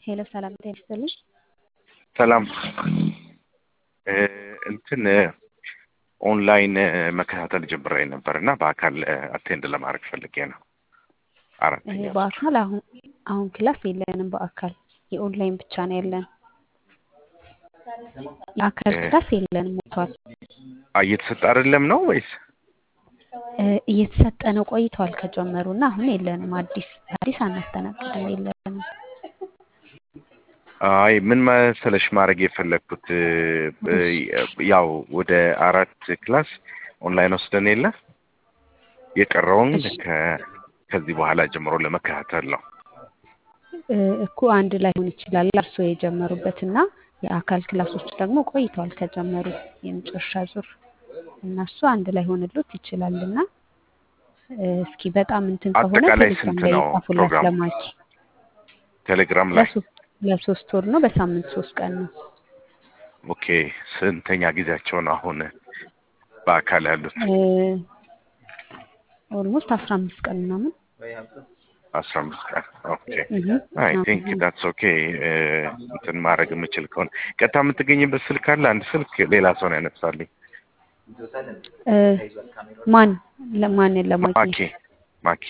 ሄሎ ሰላም ጤና ይስጥልኝ። ሰላም እ እንትን ኦንላይን መከታተል ጀምሬ ነበር እና በአካል አቴንድ ለማድረግ ፈልጌ ነው። አራተኛ ይሄ በአካል አሁን አሁን ክላስ የለንም። በአካል የኦንላይን ብቻ ነው ያለን። የአካል እ ክላስ የለንም ሞቷል። አ- እየተሰጠ አይደለም ነው ወይስ? እ እየተሰጠ ነው ቆይተዋል ከጀመሩ እና አሁን የለንም። አዲስ አዲስ አናስተናግድም የለንም። አይ ምን መሰለሽ ማድረግ የፈለግኩት እ፣ ያው ወደ አራት ክላስ ኦንላይን ወስደን የለ የቀረውን እሺ ከ- ከዚህ በኋላ ጀምሮ ለመከታተል ነው። እ እኮ አንድ ላይሆን ይችላል እርስዎ የጀመሩበት እና የአካል ክላሶች ደግሞ ቆይተዋል ከጀመሩ የመጨረሻ ዙር እነሱ አንድ ላይ ሆንሎት ይችላል እና እ እስኪ በጣም እንትን ከሆነ አጠቃላይ ቴሌግራም ስንት ላይ ነው ጻፉላት ፕሮግራሙ? ለማኪ ቴሌግራም ላይ ለሶስት ለሶስት ወር ነው በሳምንት ሶስት ቀን ነው ኦኬ። ስንተኛ ጊዜያቸው ነው አሁን በአካል ያሉት? ኦልሞስት አስራ አምስት ቀን ምናምን አስራ አምስት ቀን ኦኬ። እህ አይ አዎ፣ ቲንክ እህ። ዳትስ ኦኬ። እንትን ማድረግ የምችል ከሆነ ቀጥታ የምትገኝበት ስልክ አለ። አንድ ስልክ ሌላ ሰው ነው ያነሳልኝ። እ ማን ለማንን ማኪ ለማግኘት ማኪ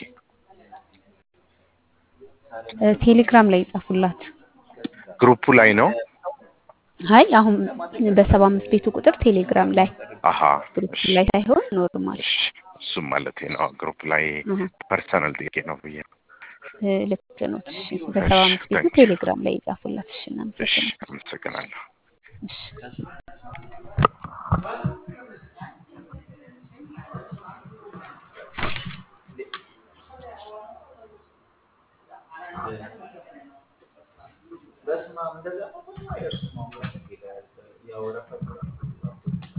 እ ቴሌግራም ላይ ይጻፉላት። ግሩፑ ላይ ነው። አይ አሁን በሰባ አምስት ቤቱ ቁጥር ቴሌግራም ላይ አሀ ግሩፕ እሺ ላይ ሳይሆን ኖርማል እሺ፣ እሱም ማለት ነው ግሩፕ ላይ አሀ፣ ፐርሰናል ጥያቄ ነው ብዬ ነው። እ ልክ ነው። እሺ በሰባ እሺ አምስት ቤቱ ታንክ ዩ። ቴሌግራም ላይ ይጻፉላት። እሺ እሺ እናመሰግናለን። አመሰግናለሁ። እሺ በስመ አብ እንደዛ ነው። አይደርስም አሁን ያወረፈ